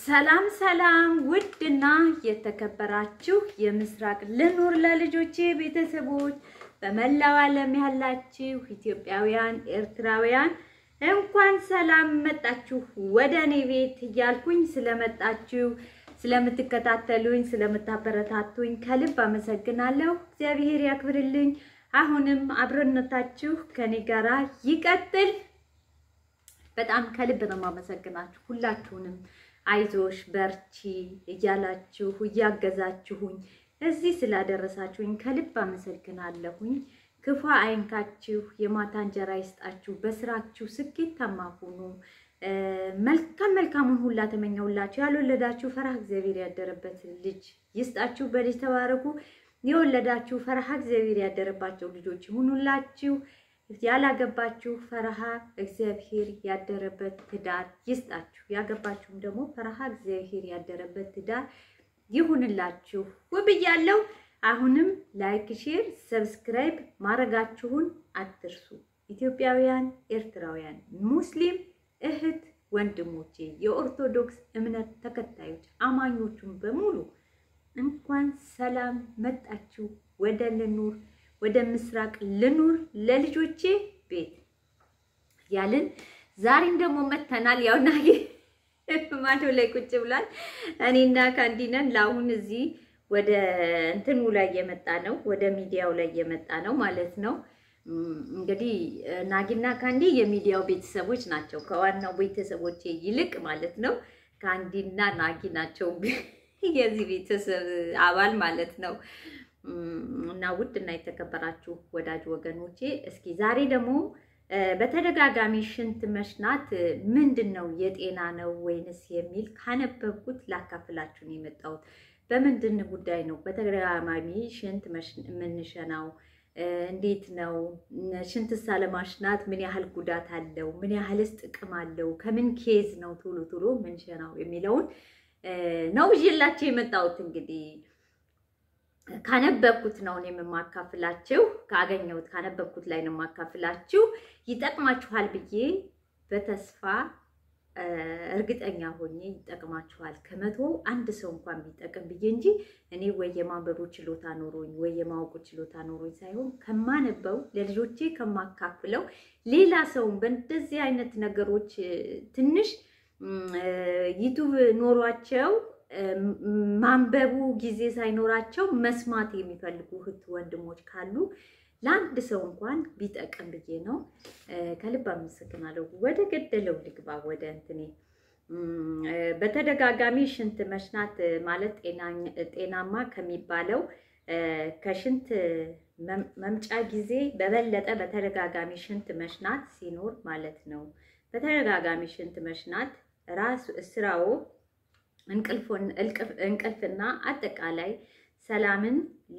ሰላም ሰላም ውድና የተከበራችሁ የምስራቅ ልኑር ለልጆቼ ቤተሰቦች በመላው ዓለም ያላችሁ ኢትዮጵያውያን፣ ኤርትራውያን እንኳን ሰላም መጣችሁ ወደ እኔ ቤት እያልኩኝ ስለመጣችሁ ስለምትከታተሉኝ፣ ስለምታበረታቱኝ ከልብ አመሰግናለሁ። እግዚአብሔር ያክብርልኝ። አሁንም አብሮነታችሁ ከኔ ጋራ ይቀጥል። በጣም ከልብ ነው የማመሰግናችሁ ሁላችሁንም። አይዞሽ በርቺ እያላችሁ እያገዛችሁኝ እዚህ ስላደረሳችሁኝ ከልብ አመሰግናለሁኝ። ክፉ አይንካችሁ፣ የማታ እንጀራ ይስጣችሁ፣ በስራችሁ ስኬታማ ሁኑ። መልካም መልካሙን ሁላ ተመኘሁላችሁ። ያልወለዳችሁ ፈርሃ እግዚአብሔር ያደረበት ልጅ ይስጣችሁ፣ በልጅ ተባረኩ። የወለዳችሁ ፈርሃ እግዚአብሔር ያደረባቸው ልጆች ይሁኑላችሁ። ያላገባችሁ ፈርሃ እግዚአብሔር ያደረበት ትዳር ይስጣችሁ። ያገባችሁም ደግሞ ፈርሃ እግዚአብሔር ያደረበት ትዳር ይሁንላችሁ ብያለሁ። አሁንም ላይክ፣ ሼር፣ ሰብስክራይብ ማድረጋችሁን አትርሱ። ኢትዮጵያውያን፣ ኤርትራውያን፣ ሙስሊም እህት ወንድሞቼ፣ የኦርቶዶክስ እምነት ተከታዮች አማኞቹን በሙሉ እንኳን ሰላም መጣችሁ ወደ ልኑር ወደ ምስራቅ ልኑር ለልጆቼ ቤት ያልን ዛሬም ደግሞ መተናል። ያው ናጌ ማዶ ላይ ቁጭ ብሏል። እኔና ካንዲነን ለአሁን እዚህ ወደ እንትኑ ላይ የመጣ ነው፣ ወደ ሚዲያው ላይ የመጣ ነው ማለት ነው። እንግዲህ ናጊና ካንዲ የሚዲያው ቤተሰቦች ናቸው፣ ከዋናው ቤተሰቦቼ ይልቅ ማለት ነው። ካንዲና ናጊ ናቸው የዚህ ቤተሰብ አባል ማለት ነው። እና ውድ እና የተከበራችሁ ወዳጅ ወገኖቼ እስኪ ዛሬ ደግሞ በተደጋጋሚ ሽንት መሽናት ምንድን ነው የጤና ነው ወይንስ የሚል ካነበብኩት ላካፍላችሁ ነው የመጣሁት። በምንድን ጉዳይ ነው በተደጋጋሚ ሽንት የምንሸናው? እንዴት ነው? ሽንትሳ ለማሽናት ምን ያህል ጉዳት አለው? ምን ያህልስ ጥቅም አለው? ከምን ኬዝ ነው ቶሎ ቶሎ ምንሸናው የሚለውን ነው ይዤላችሁ የመጣሁት እንግዲህ ካነበብኩት ነው እኔም የማካፍላችሁ። ካገኘሁት ካነበብኩት ላይ ነው የማካፍላችሁ። ይጠቅማችኋል ብዬ በተስፋ እርግጠኛ ሆኜ ይጠቅማችኋል ከመቶ አንድ ሰው እንኳን ቢጠቅም ብዬ እንጂ እኔ ወይ የማንበቡ ችሎታ ኖሮኝ ወይ የማወቁ ችሎታ ኖሮኝ ሳይሆን ከማነበው ለልጆቼ ከማካፍለው ሌላ ሰውን በእንደዚህ አይነት ነገሮች ትንሽ ዩቱብ ኖሯቸው ማንበቡ ጊዜ ሳይኖራቸው መስማት የሚፈልጉ እህት ወንድሞች ካሉ ለአንድ ሰው እንኳን ቢጠቅም ብዬ ነው። ከልብ አመሰግናለሁ። ወደ ገደለው ልግባ። ወደ እንትኔ በተደጋጋሚ ሽንት መሽናት ማለት ጤናማ ከሚባለው ከሽንት መምጫ ጊዜ በበለጠ በተደጋጋሚ ሽንት መሽናት ሲኖር ማለት ነው። በተደጋጋሚ ሽንት መሽናት ራሱ ስራው እንቅልፍና አጠቃላይ ሰላምን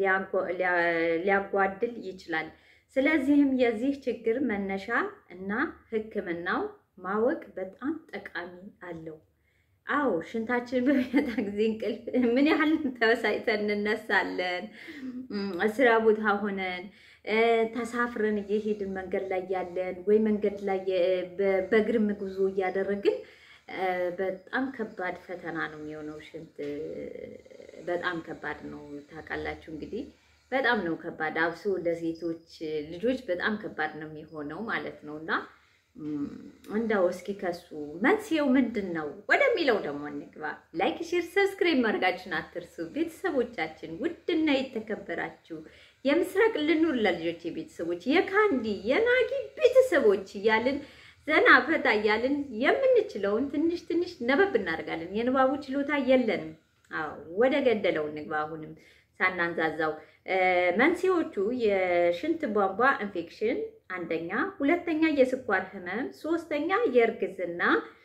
ሊያጓድል ይችላል። ስለዚህም የዚህ ችግር መነሻ እና ሕክምናው ማወቅ በጣም ጠቃሚ አለው። አዎ ሽንታችን በሚመጣ ጊዜ እንቅልፍ ምን ያህል ተበሳጭተን እንነሳለን። ስራ ቦታ ሆነን ተሳፍረን እየሄድን መንገድ ላይ ያለን ወይ መንገድ ላይ በእግርም ጉዞ እያደረግን በጣም ከባድ ፈተና ነው የሚሆነው። ሽንት በጣም ከባድ ነው ታውቃላችሁ። እንግዲህ በጣም ነው ከባድ፣ አብሶ ለሴቶች ልጆች በጣም ከባድ ነው የሚሆነው ማለት ነው። እና እንዳው እስኪ ከሱ መንስኤው ምንድን ነው ወደሚለው ደግሞ እንግባ። ላይክ፣ ሼር፣ ሰብስክራይብ ማድረጋችሁን አትርሱ። ቤተሰቦቻችን ውድና የተከበራችሁ የምስራቅ ልኑር ለልጆች ቤተሰቦች የካንዲ የናጊ ቤተሰቦች እያልን ዘና ፈታ እያልን የምንችለውን ትንሽ ትንሽ ነበብ እናደርጋለን። የንባቡ ችሎታ የለንም። አዎ ወደ ገደለው እንግባ። አሁንም ሳናንዛዛው መንስኤዎቹ የሽንት ቧንቧ ኢንፌክሽን አንደኛ፣ ሁለተኛ የስኳር ህመም፣ ሶስተኛ የእርግዝና፣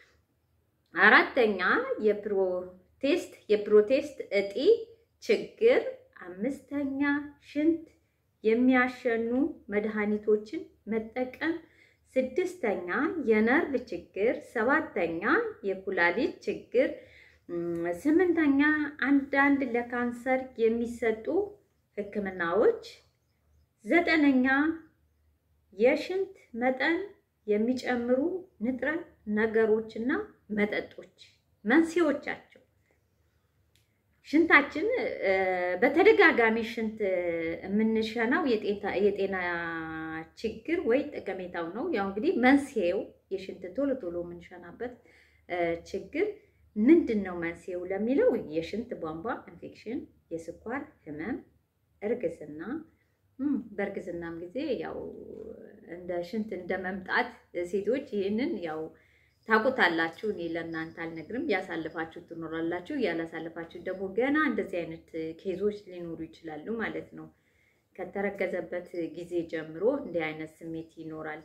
አራተኛ የፕሮቴስት የፕሮቴስት እጢ ችግር፣ አምስተኛ ሽንት የሚያሸኑ መድኃኒቶችን መጠቀም ስድስተኛ የነርቭ ችግር፣ ሰባተኛ የኩላሊት ችግር፣ ስምንተኛ አንዳንድ ለካንሰር የሚሰጡ ሕክምናዎች፣ ዘጠነኛ የሽንት መጠን የሚጨምሩ ንጥረ ነገሮችና መጠጦች መንስኤዎቻቸው ሽንታችን በተደጋጋሚ ሽንት የምንሸናው የጤና ችግር ወይ ጠቀሜታው ነው። ያው እንግዲህ መንስኤው የሽንት ቶሎ ቶሎ የምንሸናበት ችግር ምንድን ነው? መንስኤው ለሚለው የሽንት ቧንቧ ኢንፌክሽን፣ የስኳር ህመም፣ እርግዝና በእርግዝናም ጊዜ ያው እንደ ሽንት እንደ መምጣት ሴቶች ይህንን ያው ታውቁታላችሁ። እኔ ለእናንተ አልነግርም። ያሳልፋችሁ ትኖራላችሁ። ያላሳልፋችሁ ደግሞ ገና እንደዚህ አይነት ኬዞች ሊኖሩ ይችላሉ ማለት ነው። ከተረገዘበት ጊዜ ጀምሮ እንዲህ አይነት ስሜት ይኖራል።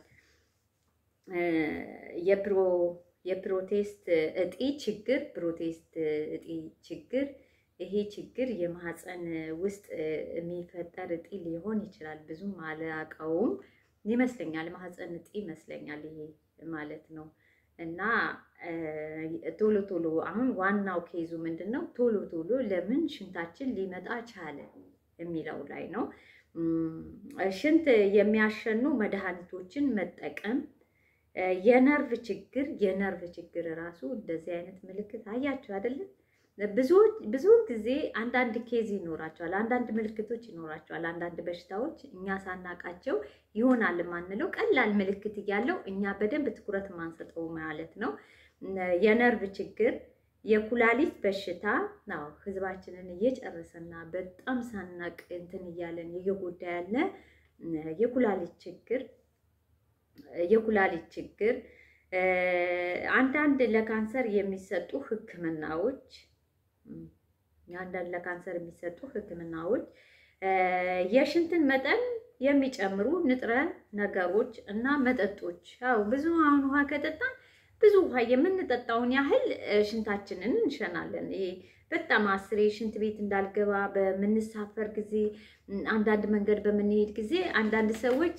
የፕሮ የፕሮቴስት እጢ ችግር ፕሮቴስት እጢ ችግር ይሄ ችግር የማህፀን ውስጥ የሚፈጠር እጢ ሊሆን ይችላል። ብዙም አላውቀውም ይመስለኛል። ማህፀን እጢ ይመስለኛል ይሄ ማለት ነው። እና ቶሎ ቶሎ አሁን ዋናው ኬዙ ምንድን ነው? ቶሎ ቶሎ ለምን ሽንታችን ሊመጣ ቻለ የሚለው ላይ ነው። ሽንት የሚያሸኑ መድኃኒቶችን መጠቀም፣ የነርቭ ችግር የነርቭ ችግር ራሱ እንደዚህ አይነት ምልክት አያችሁ አይደለም? ብዙውን ጊዜ አንዳንድ ኬዝ ይኖራቸዋል፣ አንዳንድ ምልክቶች ይኖራቸዋል። አንዳንድ በሽታዎች እኛ ሳናቃቸው ይሆናል የማንለው ቀላል ምልክት እያለው እኛ በደንብ ትኩረት ማንሰጠው ማለት ነው። የነርቭ ችግር፣ የኩላሊት በሽታ ነው ህዝባችንን እየጨረሰና በጣም ሳናቅ እንትን እያለን እየጎዳ ያለ የኩላሊት ችግር የኩላሊት ችግር አንዳንድ ለካንሰር የሚሰጡ ህክምናዎች አንዳንድ ለካንሰር የሚሰጡ ህክምናዎች የሽንትን መጠን የሚጨምሩ ንጥረ ነገሮች እና መጠጦች። አዎ ብዙ አሁን ውሃ ከጠጣን ብዙ ውሃ የምንጠጣውን ያህል ሽንታችንን እንሸናለን። ይሄ በጣም አስሬ ሽንት ቤት እንዳልገባ በምንሳፈር ጊዜ፣ አንዳንድ መንገድ በምንሄድ ጊዜ አንዳንድ ሰዎች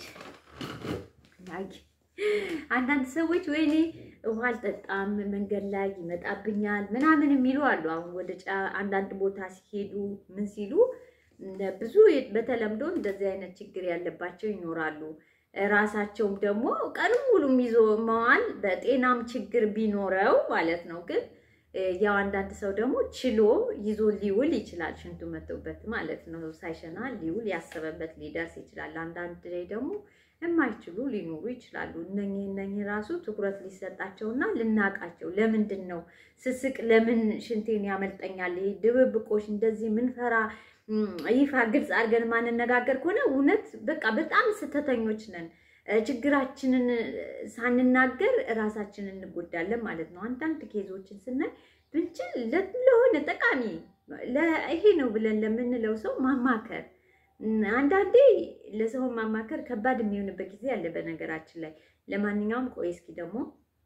አንዳንድ ሰዎች ወይኔ ውሃ አልጠጣም መንገድ ላይ ይመጣብኛል ምናምን የሚሉ አሉ። አሁን ወደ አንዳንድ ቦታ ሲሄዱ ምን ሲሉ ብዙ በተለምዶ እንደዚህ አይነት ችግር ያለባቸው ይኖራሉ። ራሳቸውም ደግሞ ቀኑን ሙሉ ይዞ መዋል በጤናም ችግር ቢኖረው ማለት ነው። ግን ያው አንዳንድ ሰው ደግሞ ችሎ ይዞ ሊውል ይችላል። ሽንቱ መቶበት ማለት ነው። ሳይሸና ሊውል ያሰበበት ሊደርስ ይችላል። አንዳንድ ላይ ደግሞ የማይችሉ ሊኖሩ ይችላሉ። እነኚህ እነኚህ ራሱ ትኩረት ሊሰጣቸውና ልናቃቸው። ለምንድን ነው ስስቅ ለምን ሽንቴን ያመልጠኛል? ይሄ ድብብቆሽ እንደዚህ ምንፈራ ይፋ ግልጽ አድርገን ማንነጋገር ከሆነ እውነት በቃ በጣም ስህተተኞች ነን። ችግራችንን ሳንናገር ራሳችንን እንጎዳለን ማለት ነው። አንዳንድ ኬዞችን ስናይ ብንችል ለሆነ ጠቃሚ ይሄ ነው ብለን ለምንለው ሰው ማማከር አንዳንዴ ለሰው ማማከር ከባድ የሚሆንበት ጊዜ አለ። በነገራችን ላይ ለማንኛውም ቆይ እስኪ ደግሞ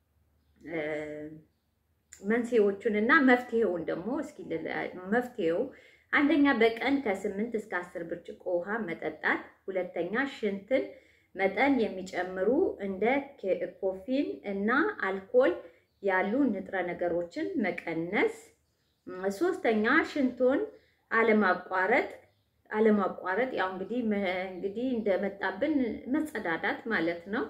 መንስኤዎቹን እና መፍትሄውን ደግሞ እስኪ መፍትሄው አንደኛ በቀን ከስምንት እስከ አስር ብርጭቆ ውሃ መጠጣት። ሁለተኛ ሽንትን መጠን የሚጨምሩ እንደ ኮፊን እና አልኮል ያሉ ንጥረ ነገሮችን መቀነስ። ሶስተኛ ሽንቶን አለማቋረጥ አለማቋረጥ ያው እንግዲህ እንግዲህ እንደመጣብን መጸዳዳት ማለት ነው።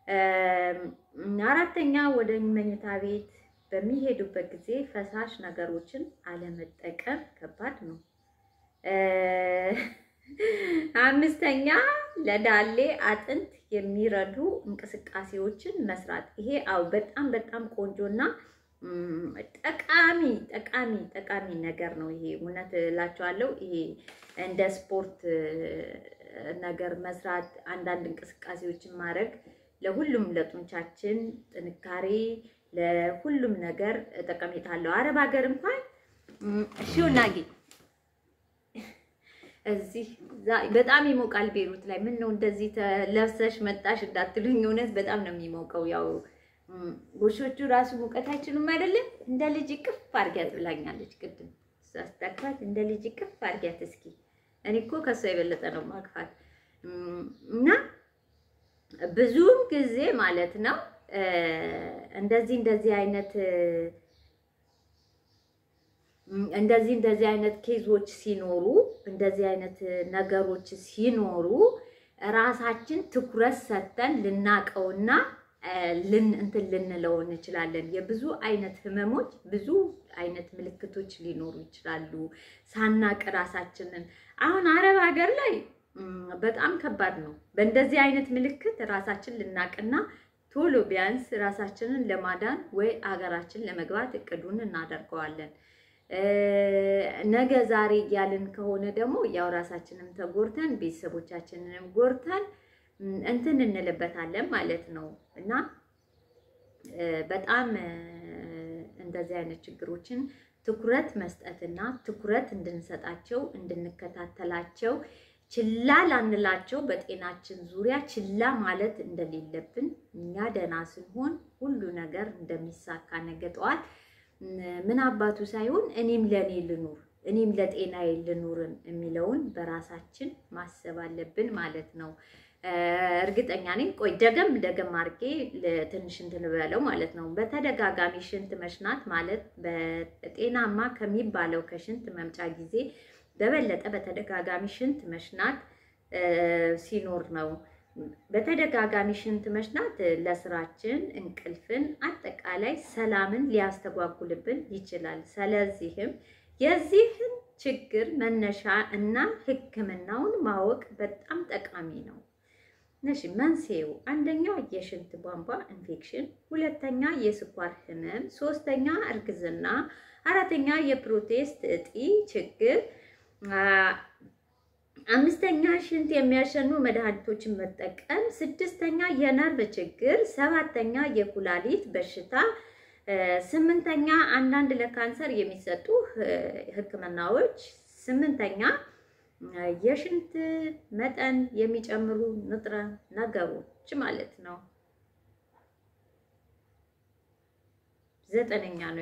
አራተኛ ወደ መኝታ ቤት በሚሄዱበት ጊዜ ፈሳሽ ነገሮችን አለመጠቀም ከባድ ነው። አምስተኛ ለዳሌ አጥንት የሚረዱ እንቅስቃሴዎችን መስራት። ይሄ አው በጣም በጣም ቆንጆና ጠቃሚ ጠቃሚ ጠቃሚ ነገር ነው። ይሄ እውነት እላቸዋለሁ። ይሄ እንደ ስፖርት ነገር መስራት፣ አንዳንድ እንቅስቃሴዎችን ማድረግ ለሁሉም ለጡንቻችን ጥንካሬ፣ ለሁሉም ነገር ጠቀሜታ አለው። አረብ ሀገር እንኳን ሺናጌ እዚህ በጣም ይሞቃል። ቤሩት ላይ ምን ነው እንደዚህ ለብሰሽ መጣሽ እንዳትሉኝ፣ እውነት በጣም ነው የሚሞቀው ያው ጎሾቹ ራሱ ሙቀት አይችሉም አይደለም። እንደ ልጅ ቅፍ አድርጊያት ብላኛለች ቅድም ሳስታክፋት፣ እንደ ልጅ ቅፍ አድርጊያት እስኪ። እኔ እኮ ከሷ የበለጠ ነው ማቅፋት። እና ብዙም ጊዜ ማለት ነው እንደዚህ እንደዚህ አይነት እንደዚህ እንደዚህ አይነት ኬዞች ሲኖሩ እንደዚህ አይነት ነገሮች ሲኖሩ ራሳችን ትኩረት ሰጥተን ልናቀውና ልን እንትን ልንለው እንችላለን። የብዙ አይነት ህመሞች ብዙ አይነት ምልክቶች ሊኖሩ ይችላሉ። ሳናቅ ራሳችንን አሁን አረብ ሀገር ላይ በጣም ከባድ ነው። በእንደዚህ አይነት ምልክት ራሳችን ልናቅና ቶሎ ቢያንስ ራሳችንን ለማዳን ወይ አገራችን ለመግባት እቅዱን እናደርገዋለን። ነገ ዛሬ እያልን ከሆነ ደግሞ ያው ራሳችንም ተጎርተን ቤተሰቦቻችንንም ጎርተን እንትን እንልበታለን ማለት ነው እና በጣም እንደዚህ አይነት ችግሮችን ትኩረት መስጠትና ትኩረት እንድንሰጣቸው እንድንከታተላቸው ችላ ላንላቸው በጤናችን ዙሪያ ችላ ማለት እንደሌለብን እኛ ደህና ስንሆን ሁሉ ነገር እንደሚሳካ ነገ ጠዋት ምን አባቱ ሳይሆን እኔም ለእኔ ልኑር እኔም ለጤናዬ ልኑርን የሚለውን በራሳችን ማሰብ አለብን ማለት ነው። እርግጠኛ ነኝ። ቆይ ደገም ደገም አድርጌ ትንሽ እንትን በለው ማለት ነው። በተደጋጋሚ ሽንት መሽናት ማለት በጤናማ ከሚባለው ከሽንት መምጫ ጊዜ በበለጠ በተደጋጋሚ ሽንት መሽናት ሲኖር ነው። በተደጋጋሚ ሽንት መሽናት ለስራችን፣ እንቅልፍን፣ አጠቃላይ ሰላምን ሊያስተጓጉልብን ይችላል። ስለዚህም የዚህን ችግር መነሻ እና ሕክምናውን ማወቅ በጣም ጠቃሚ ነው። እሺ መንስኤው አንደኛ የሽንት ቧንቧ ኢንፌክሽን፣ ሁለተኛ የስኳር ህመም፣ ሶስተኛ እርግዝና፣ አራተኛ የፕሮቴስት እጢ ችግር፣ አምስተኛ ሽንት የሚያሸኑ መድኃኒቶችን መጠቀም፣ ስድስተኛ የነርቭ ችግር፣ ሰባተኛ የኩላሊት በሽታ፣ ስምንተኛ አንዳንድ ለካንሰር የሚሰጡ ህክምናዎች፣ ስምንተኛ የሽንት መጠን የሚጨምሩ ንጥረ ነገሮች ማለት ነው። ዘጠነኛ ነው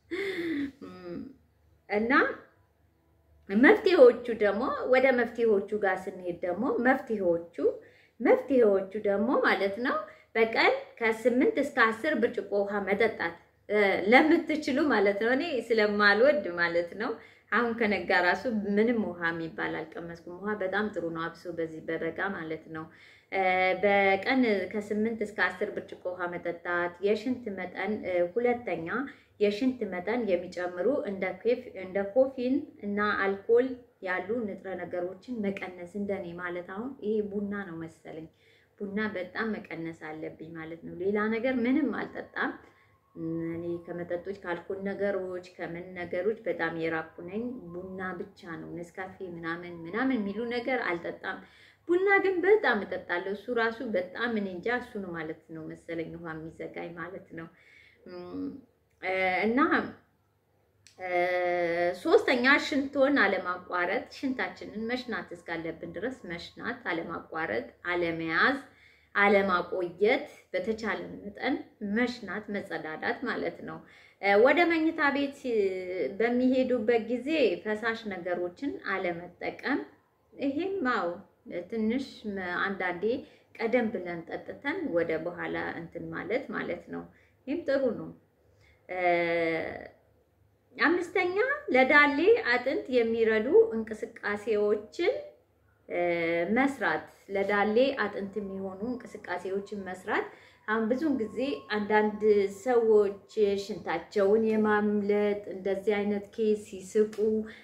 እና መፍትሄዎቹ ደግሞ ወደ መፍትሄዎቹ ጋር ስንሄድ ደግሞ መፍትሄዎቹ መፍትሄዎቹ ደግሞ ማለት ነው በቀን ከስምንት እስከ አስር ብርጭቆ ውሃ መጠጣት ለምትችሉ ማለት ነው። እኔ ስለማልወድ ማለት ነው አሁን ከነጋ ራሱ ምንም ውሃ የሚባል አልቀመስኩም። ውሃ በጣም ጥሩ ነው፣ አብሶ በዚህ በበጋ ማለት ነው። በቀን ከስምንት እስከ አስር ብርጭቆ ውሃ መጠጣት፣ የሽንት መጠን ሁለተኛ የሽንት መጠን የሚጨምሩ እንደ ኮፊን እና አልኮል ያሉ ንጥረ ነገሮችን መቀነስ። እንደኔ ማለት አሁን ይሄ ቡና ነው መሰለኝ፣ ቡና በጣም መቀነስ አለብኝ ማለት ነው። ሌላ ነገር ምንም አልጠጣም። እኔ ከመጠጦች ከአልኮል ነገሮች ከምን ነገሮች በጣም የራኩ ነኝ። ቡና ብቻ ነው ነስካፌ ምናምን ምናምን የሚሉ ነገር አልጠጣም። ቡና ግን በጣም እጠጣለሁ። እሱ ራሱ በጣም እኔ እንጃ እሱ ነው ማለት ነው መሰለኝ ውሃ የሚዘጋኝ ማለት ነው። እና ሶስተኛ ሽንቶን አለማቋረጥ፣ ሽንታችንን መሽናት እስካለብን ድረስ መሽናት አለማቋረጥ፣ አለመያዝ አለማቆየት በተቻለን መጠን መሽናት መጸዳዳት ማለት ነው። ወደ መኝታ ቤት በሚሄዱበት ጊዜ ፈሳሽ ነገሮችን አለመጠቀም። ይሄም አዎ ትንሽ አንዳንዴ ቀደም ብለን ጠጥተን ወደ በኋላ እንትን ማለት ማለት ነው። ይህም ጥሩ ነው። አምስተኛ ለዳሌ አጥንት የሚረዱ እንቅስቃሴዎችን መስራት ለዳሌ አጥንት የሚሆኑ እንቅስቃሴዎችን መስራት። አሁን ብዙውን ጊዜ አንዳንድ ሰዎች ሽንታቸውን የማምለጥ እንደዚህ አይነት ኬስ ሲስቁ፣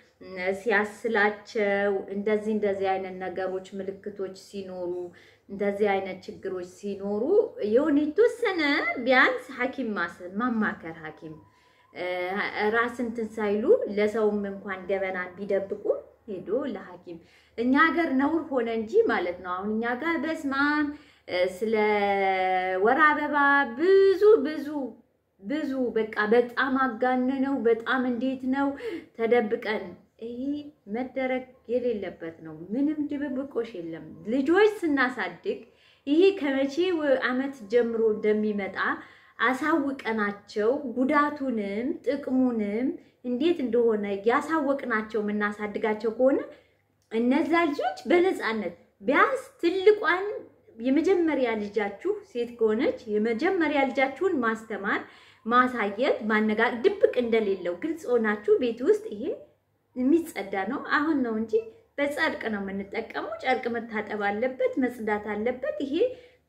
ሲያስላቸው እንደዚህ እንደዚህ አይነት ነገሮች ምልክቶች ሲኖሩ እንደዚህ አይነት ችግሮች ሲኖሩ የሆነ የተወሰነ ቢያንስ ሐኪም ማማከር ሐኪም ራስ እንትን ሳይሉ ለሰውም እንኳን ገበናን ቢደብቁ ሄዶ ለሐኪም እኛ ሀገር ነውር ሆነ እንጂ ማለት ነው። አሁን እኛ ጋር በስማም ስለ ወር አበባ ብዙ ብዙ ብዙ በቃ በጣም አጋነነው። በጣም እንዴት ነው ተደብቀን ይሄ መደረግ የሌለበት ነው። ምንም ድብብቆሽ የለም። ልጆች ስናሳድግ ይሄ ከመቼ ዓመት ጀምሮ እንደሚመጣ አሳውቀናቸው ጉዳቱንም ጥቅሙንም እንዴት እንደሆነ ያሳወቅናቸው የምናሳድጋቸው ከሆነ እነዛ ልጆች በነፃነት ቢያንስ ትልቋን የመጀመሪያ ልጃችሁ ሴት ከሆነች የመጀመሪያ ልጃችሁን ማስተማር፣ ማሳየት፣ ማነጋገር ድብቅ እንደሌለው ግልጽ ሆናችሁ ቤት ውስጥ ይሄ የሚጸዳ ነው። አሁን ነው እንጂ በጨርቅ ነው የምንጠቀመው። ጨርቅ መታጠብ አለበት፣ መጽዳት አለበት። ይሄ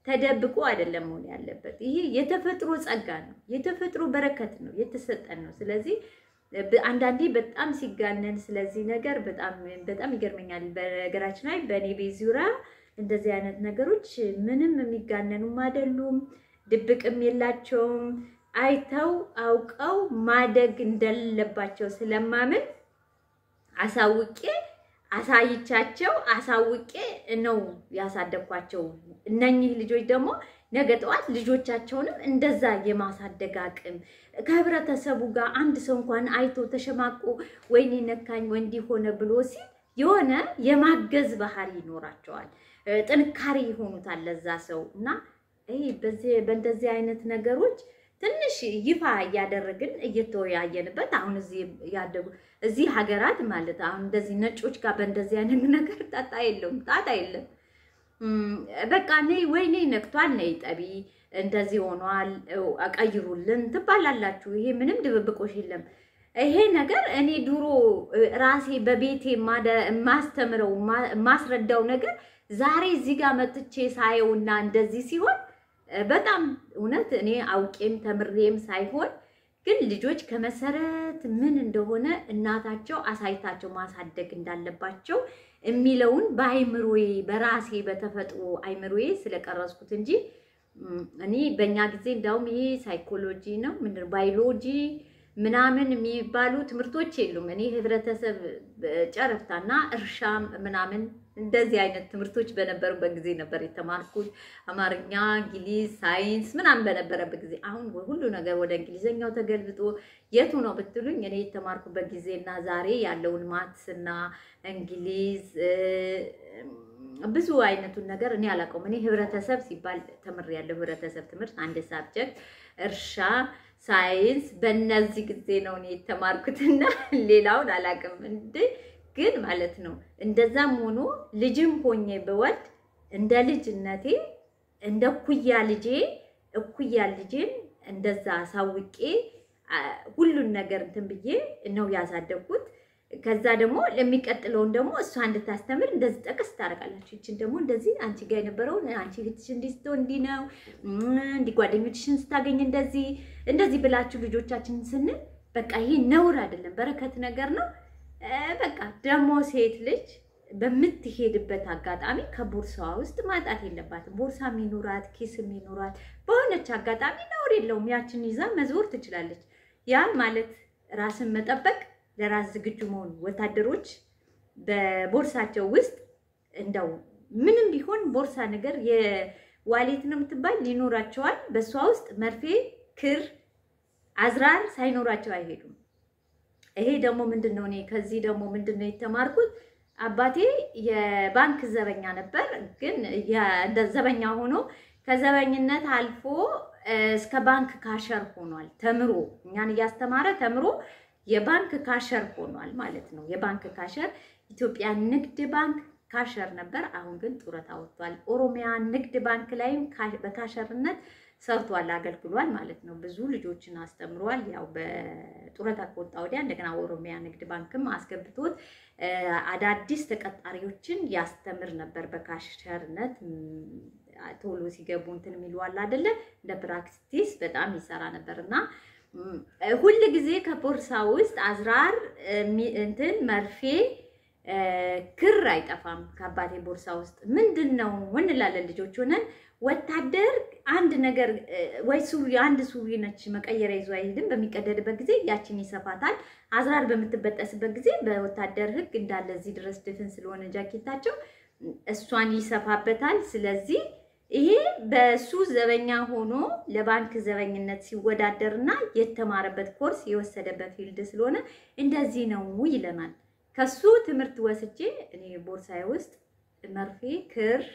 ተደብቆ አይደለም መሆን ያለበት። ይሄ የተፈጥሮ ጸጋ ነው፣ የተፈጥሮ በረከት ነው፣ የተሰጠን ነው። ስለዚህ አንዳንዴ በጣም ሲጋነን ስለዚህ ነገር በጣም በጣም ይገርመኛል። በነገራችን ላይ በእኔ ቤት ዙሪያ እንደዚህ አይነት ነገሮች ምንም የሚጋነኑም አይደሉም፣ ድብቅም የላቸውም። አይተው አውቀው ማደግ እንደሌለባቸው ስለማምን አሳውቄ አሳይቻቸው አሳውቄ ነው ያሳደግኳቸው። እነኚህ ልጆች ደግሞ ነገ ጠዋት ልጆቻቸውንም እንደዛ የማሳደግ አቅም ከህብረተሰቡ ጋር አንድ ሰው እንኳን አይቶ ተሸማቆ ወይኔ ነካኝ ወይ እንዲህ ሆነ ብሎ ሲል የሆነ የማገዝ ባህሪ ይኖራቸዋል። ጥንካሬ ይሆኑታል ለዛ ሰው እና በእንደዚህ አይነት ነገሮች ትንሽ ይፋ እያደረግን እየተወያየንበት አሁን እዚህ ያደጉ እዚህ ሀገራት ማለት አሁን እንደዚህ ነጮች ጋር በእንደዚህ አይነት ነገር ጣጣ የለውም፣ ጣጣ የለም። በቃ ነይ ወይ ነይ ነክቷል፣ ነይ ጠቢ፣ እንደዚህ ሆኗል፣ ቀይሩልን ትባላላችሁ። ይሄ ምንም ድብብቆሽ የለም። ይሄ ነገር እኔ ድሮ ራሴ በቤቴ ማስተምረው ማስረዳው ነገር ዛሬ እዚህ ጋር መጥቼ ሳየውና እንደዚህ ሲሆን በጣም እውነት እኔ አውቄም ተምሬም ሳይሆን ግን ልጆች ከመሰረት ምን እንደሆነ እናታቸው አሳይታቸው ማሳደግ እንዳለባቸው የሚለውን በአይምሮዬ በራሴ በተፈጥሮ አይምሮዬ ስለቀረጽኩት እንጂ እኔ በእኛ ጊዜ እንዳውም ይሄ ሳይኮሎጂ ነው ምንድን ባዮሎጂ ምናምን የሚባሉ ትምህርቶች የሉም። እኔ ህብረተሰብ ጨረፍታና እርሻ ምናምን እንደዚህ አይነት ትምህርቶች በነበሩበት ጊዜ ነበር የተማርኩት። አማርኛ፣ እንግሊዝ፣ ሳይንስ ምናምን በነበረበት ጊዜ። አሁን ሁሉ ነገር ወደ እንግሊዘኛው ተገልብጦ የቱ ነው ብትሉኝ እኔ የተማርኩበት ጊዜና ዛሬ ያለውን ማትስ እና እንግሊዝ ብዙ አይነቱን ነገር እኔ አላውቀውም። እኔ ህብረተሰብ ሲባል ተምሬያለሁ። ህብረተሰብ ትምህርት አንድ ሳብጀክት፣ እርሻ ሳይንስ በእነዚህ ጊዜ ነው እኔ የተማርኩትና ሌላውን አላውቅም። እንደ ግን ማለት ነው እንደዛም ሆኖ ልጅም ሆኜ ብወልድ እንደ ልጅነቴ እንደ እኩያ ልጄ እኩያ ልጄን እንደዛ አሳውቄ ሁሉን ነገር እንትን ብዬ ነው ያሳደግኩት። ከዛ ደግሞ ለሚቀጥለውን ደግሞ እሷ እንድታስተምር እንደዚህ ጠቅስ ታደርጋላችሁ። ይችን ደግሞ እንደዚህ አንቺ ጋር የነበረውን አንቺ እህትሽ እንዲህ ስትሆን እንዲህ ነው እንዲህ ጓደኞችሽን ስታገኝ እንደዚህ እንደዚህ ብላችሁ ልጆቻችንን ስንል በቃ ይሄ ነውር አይደለም፣ በረከት ነገር ነው። በቃ ደግሞ ሴት ልጅ በምትሄድበት አጋጣሚ ከቦርሳዋ ውስጥ ማጣት የለባትም። ቦርሳ የሚኖራት ኪስ የሚኖራት በሆነች አጋጣሚ ነውር የለውም። ያችን ይዛ መዞር ትችላለች። ያ ማለት ራስን መጠበቅ ለራስ ዝግጁ መሆኑ ወታደሮች በቦርሳቸው ውስጥ እንደው ምንም ቢሆን ቦርሳ ነገር የዋሌት ነው የምትባል ሊኖራቸዋል። በእሷ ውስጥ መርፌ፣ ክር፣ አዝራር ሳይኖራቸው አይሄዱም። ይሄ ደግሞ ምንድን ነው? እኔ ከዚህ ደግሞ ምንድን ነው የተማርኩት? አባቴ የባንክ ዘበኛ ነበር። ግን እንደ ዘበኛ ሆኖ ከዘበኝነት አልፎ እስከ ባንክ ካሸር ሆኗል። ተምሮ እኛን እያስተማረ ተምሮ የባንክ ካሸር ሆኗል ማለት ነው። የባንክ ካሸር ኢትዮጵያ ንግድ ባንክ ካሸር ነበር። አሁን ግን ጡረታ ወጥቷል። ኦሮሚያ ንግድ ባንክ ላይም በካሸርነት ሰርቷል፣ አገልግሏል ማለት ነው። ብዙ ልጆችን አስተምሯል። ያው በጡረታ ከወጣ ወዲያ እንደገና ኦሮሚያ ንግድ ባንክም አስገብቶት አዳዲስ ተቀጣሪዎችን ያስተምር ነበር በካሸርነት ቶሎ ሲገቡ እንትን የሚለዋል አይደለ እንደ ፕራክቲስ በጣም ይሰራ ነበር እና ሁል ጊዜ ከቦርሳ ውስጥ አዝራር እንትን መርፌ ክር አይጠፋም ከአባቴ ቦርሳ ውስጥ። ምንድን ነው እንላለን ልጆች ሆነን። ወታደር አንድ ነገር ወይ ሱሪ አንድ ሱሪ ነች መቀየሪያ ይዞ አይሄድም። በሚቀደድበት ጊዜ ያችን ይሰፋታል። አዝራር በምትበጠስበት ጊዜ በወታደር ሕግ እንዳለ እዚህ ድረስ ድፍን ስለሆነ ጃኬታቸው እሷን ይሰፋበታል። ስለዚህ ይሄ በሱ ዘበኛ ሆኖ ለባንክ ዘበኝነት ሲወዳደርና የተማረበት ኮርስ የወሰደበት ፊልድ ስለሆነ እንደዚህ ነው ይለናል። ከሱ ትምህርት ወስጄ እኔ ቦርሳዬ ውስጥ መርፌ፣ ክር፣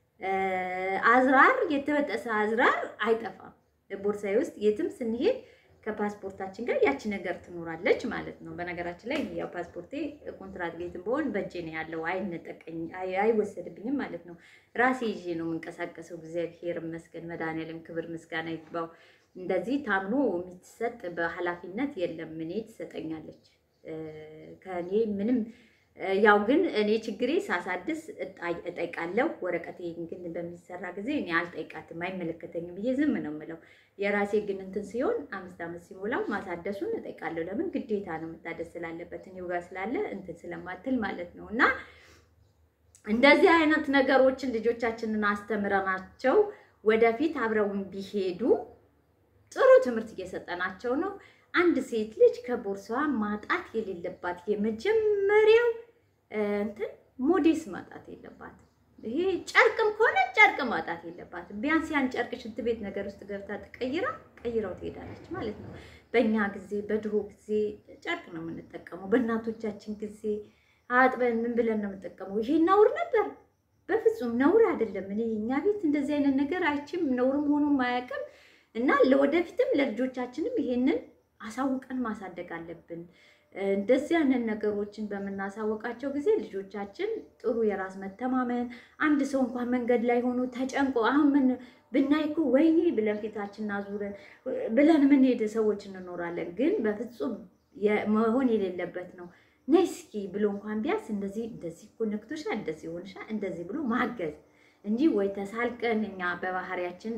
አዝራር የተበጠሰ አዝራር አይጠፋም። ቦርሳዬ ውስጥ የትም ስንሄድ ከፓስፖርታችን ጋር ያቺ ነገር ትኖራለች ማለት ነው። በነገራችን ላይ ያው ፓስፖርቴ ኮንትራት ቤትም በሆን በእጄ ነው ያለው፣ አይነጠቀኝ አይወሰድብኝም ማለት ነው። ራሴ ይዤ ነው የምንቀሳቀሰው። እግዚአብሔር ይመስገን፣ መድኃኒዓለም ክብር ምስጋና ይግባው። እንደዚህ ታምኖ የሚሰጥ በኃላፊነት የለም። እኔ ትሰጠኛለች ከእኔ ምንም ያው ግን እኔ ችግሬ ሳሳድስ እጠይቃለሁ። ወረቀቴ ግን በሚሰራ ጊዜ እኔ አልጠይቃትም፣ አይመለከተኝም ብዬ ዝም ነው የምለው። የራሴ ግን እንትን ሲሆን አምስት ዓመት ሲሞላው ማሳደሱን እጠይቃለሁ። ለምን ግዴታ ነው መታደስ ስላለበት እኔው ጋር ስላለ እንትን ስለማትል ማለት ነው። እና እንደዚህ አይነት ነገሮችን ልጆቻችንን አስተምረናቸው ወደፊት አብረውን ቢሄዱ ጥሩ ትምህርት እየሰጠናቸው ነው። አንድ ሴት ልጅ ከቦርሳዋ ማጣት የሌለባት የመጀመሪያው እንትን ሞዴስ ማጣት የለባትም። ይሄ ጨርቅም ከሆነ ጨርቅ ማጣት የለባትም። ቢያንስ ያን ጨርቅ ሽንት ቤት ነገር ውስጥ ገብታ ትቀይራ ቀይረው ትሄዳለች ማለት ነው። በእኛ ጊዜ በድሮ ጊዜ ጨርቅ ነው የምንጠቀመው። በእናቶቻችን ጊዜ አጥበን ምን ብለን ነው የምንጠቀመው? ይሄ ነውር ነበር? በፍጹም ነውር አይደለም። እኔ እኛ ቤት እንደዚህ አይነት ነገር አይችም ነውርም ሆኖም አያውቅም። እና ለወደፊትም ለልጆቻችንም ይሄንን አሳውቀን ማሳደግ አለብን። እንደዚህ አይነት ነገሮችን በምናሳወቃቸው ጊዜ ልጆቻችን ጥሩ የራስ መተማመን አንድ ሰው እንኳን መንገድ ላይ ሆኖ ተጨንቆ አሁን ምን ብናይ እኮ ወይኔ ብለን ፊታችንን አዙረን ብለን የምንሄድ ሰዎች እንኖራለን። ግን በፍጹም መሆን የሌለበት ነው። ነይ እስኪ ብሎ እንኳን ቢያንስ እንደዚህ እንደዚህ እኮ ነክቶሻል፣ እንደዚህ ሆንሻል፣ እንደዚህ ብሎ ማገዝ እንጂ ወይ ተሳልቀን እኛ በባህሪያችን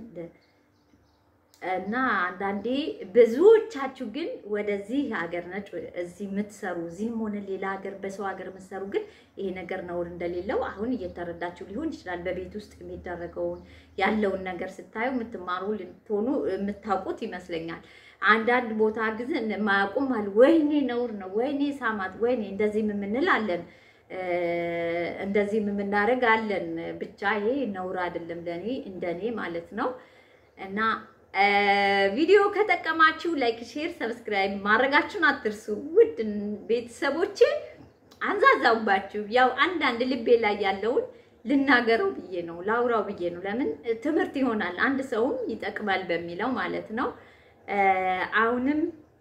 እና አንዳንዴ ብዙዎቻችሁ ግን ወደዚህ ሀገር ነጭ እዚህ የምትሰሩ እዚህም ሆነ ሌላ ሀገር በሰው ሀገር የምትሰሩ ግን ይሄ ነገር ነውር እንደሌለው አሁን እየተረዳችሁ ሊሆን ይችላል። በቤት ውስጥ የሚደረገውን ያለውን ነገር ስታዩ የምትማሩ ልትሆኑ የምታውቁት ይመስለኛል። አንዳንድ ቦታ ጊዜ ማያውቁም አሉ። ወይኔ ነውር ነው፣ ወይኔ ሳማት፣ ወይኔ እንደዚህ የምንል አለን፣ እንደዚህ የምናደርግ አለን። ብቻ ይሄ ነውር አይደለም ለእኔ እንደኔ ማለት ነው እና ቪዲዮ ከጠቀማችሁ ላይክ፣ ሼር፣ ሰብስክራይብ ማድረጋችሁን አትርሱ። ውድ ቤተሰቦቼ አንዛዛውባችሁ ያው አንዳንድ ልቤ ላይ ያለውን ልናገረው ብዬ ነው ላውራው ብዬ ነው። ለምን ትምህርት ይሆናል አንድ ሰውም ይጠቅማል በሚለው ማለት ነው። አሁንም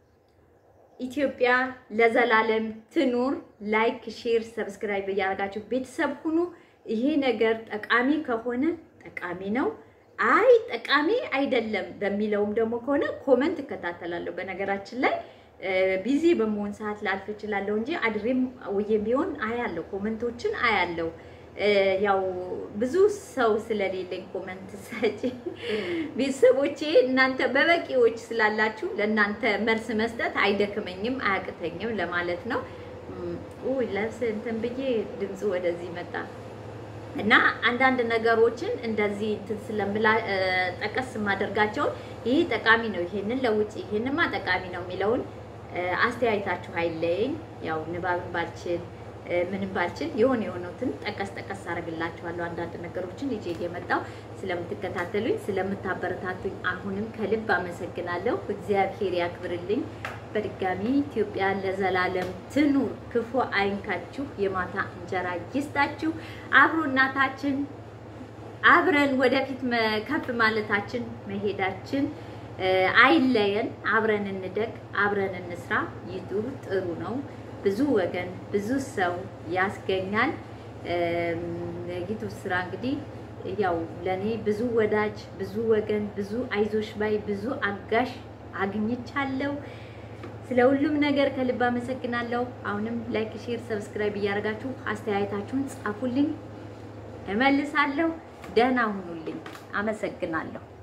ኢትዮጵያ ለዘላለም ትኑር። ላይክ፣ ሼር፣ ሰብስክራይብ እያደረጋችሁ ቤተሰብ ሁኑ። ይሄ ነገር ጠቃሚ ከሆነ ጠቃሚ ነው አይ ጠቃሚ አይደለም በሚለውም ደግሞ ከሆነ ኮመንት እከታተላለሁ። በነገራችን ላይ ቢዚ በመሆን ሰዓት ላልፍ እችላለሁ እንጂ አድሬም ውዬም ቢሆን አያለው፣ ኮመንቶችን አያለው። ያው ብዙ ሰው ስለሌለኝ ኮመንት ሰጪ ቤተሰቦቼ እናንተ በበቂዎች ስላላችሁ ለእናንተ መልስ መስጠት አይደክመኝም አያቅተኝም ለማለት ነው። ውይ ለብስ እንትን ብዬ ድምፁ ወደዚህ መጣ። እና አንዳንድ ነገሮችን እንደዚህ እንትን ስለምላ ጠቀስ የማደርጋቸውን ይህ ጠቃሚ ነው፣ ይሄንን ለውጭ ይሄንማ ጠቃሚ ነው የሚለውን አስተያየታችሁ አይለየኝ። ያው ንባብን ባልችል ምንም ባልችል የሆነ የሆኑትን ጠቀስ ጠቀስ አደርግላችኋለሁ። አንዳንድ ነገሮችን ይዤ እየመጣሁ ስለምትከታተሉኝ ስለምታበረታቱኝ አሁንም ከልብ አመሰግናለሁ። እግዚአብሔር ያክብርልኝ። በድጋሚ ኢትዮጵያ ለዘላለም ትኑር፣ ክፉ አይንካችሁ፣ የማታ እንጀራ ይስጣችሁ። አብሮናታችን አብረን ወደፊት ከፍ ማለታችን መሄዳችን አይለየን። አብረን እንደግ፣ አብረን እንስራ። ዩቱብ ጥሩ ነው። ብዙ ወገን ብዙ ሰው ያስገኛል። ዩቱብ ስራ እንግዲህ ያው ለኔ ብዙ ወዳጅ ብዙ ወገን ብዙ አይዞሽ ባይ ብዙ አጋሽ አግኝቻለሁ። ስለ ሁሉም ነገር ከልብ አመሰግናለሁ። አሁንም ላይክ፣ ሼር፣ ሰብስክራይብ እያደረጋችሁ አስተያየታችሁን ጻፉልኝ፣ እመልሳለሁ። ደህና ሁኑልኝ። አመሰግናለሁ።